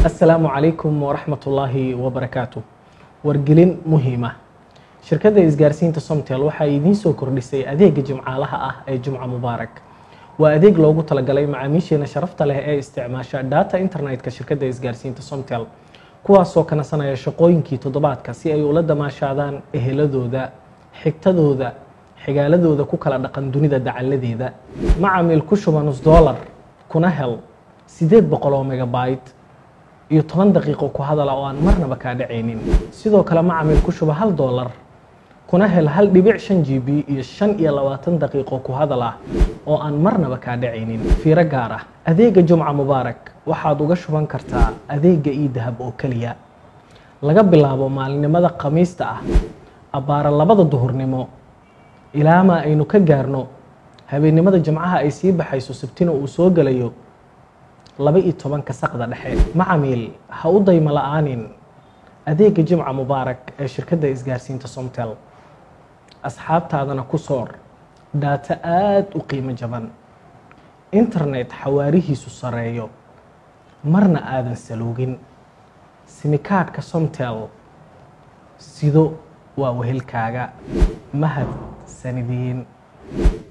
asalaamu calaykum waraxmat ullaahi wabarakaatu wargelin muhiima shirkadda isgaarsiinta somtel waxaa idiin soo kordhisay adeega jimcaalaha ah ee jumca mubaarak waa adeeg loogu talagalay macaamiisheena sharafta leh ee isticmaasha data internetka shirkadda isgaarsiinta somtel kuwaasoo kanasanaya shaqooyinkii toddobaadka si ay ula damaashaadaan eheladooda xigtadooda xigaaladooda ku kala dhaqan dunida dacaladeeda macamil ku shuba nus dollar kuna hel sideed boqol oo megabyte iyo toban daqiiqo ku hadala oo aan marnaba kaa dhacaynin sidoo kale macamil ku shuba hal dollar kuna hel hal dhibic shan g b iyo shan iyo labaatan daqiiqo ku hadal ah oo aan marnaba kaa dhacaynin fiiro gaar ah adeega jumca mubaarak waxaad uga shuban kartaa adeega io dahab oo keliya laga bilaabo maalinimada khamiista ah abbaara labada duhurnimo ilaamaa aynu ka gaarno habeennimada jimcaha ay sii baxayso sabtina uu soo gelayo laba iyo tobanka saqda dhexe macamiil ha u daymo la-aanin adeega jimca mubaarak ee shirkadda isgaarsiinta somtel asxaabtaadana ku soor dhaato aada u qiimo jaban internet xawaarihiisu sareeyo marna aadan saloogin simikaadhka somtel sido waa wehelkaaga mahad sanidiin